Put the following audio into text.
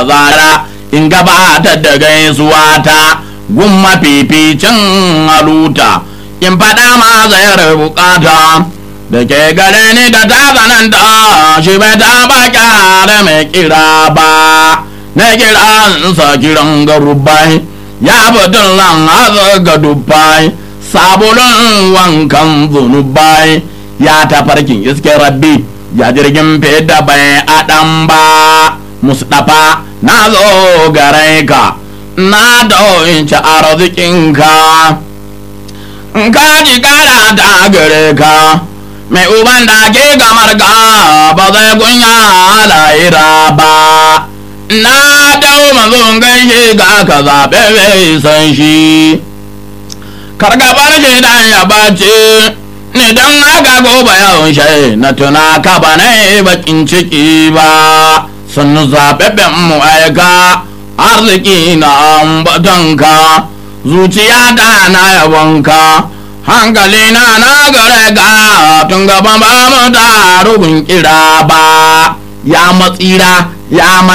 zara in gabatar da gaisuwa ta gun mafificin haluta in faɗa ma zayar bukata da ke gare ni da ta zananta shi bai taɓa kyara mai kira ba na kiransa kiran garubai ya fitin lan haza ga dubbai sabulun wankan zunubai ya tafarkin iske rabbi ya jirgin fida bai adam ba mustapha na zo gare ka na doinci arzikinka ka ji kara ta gare ka mai uban da ke gamar ka ba zai kunya lahira ba na dau mazun gaishe ga ka zaɓe mai san shi kargabar shi dan ya bace ni dan haka gobe yawon shai na tuna ka ba na bakin ciki ba sun zaɓaɓɓen mu aika arziki na ambatonka zuciya ta na yabonka hankali na na gare ga tun gaban ba mu da rubin kira ba ya matsira ya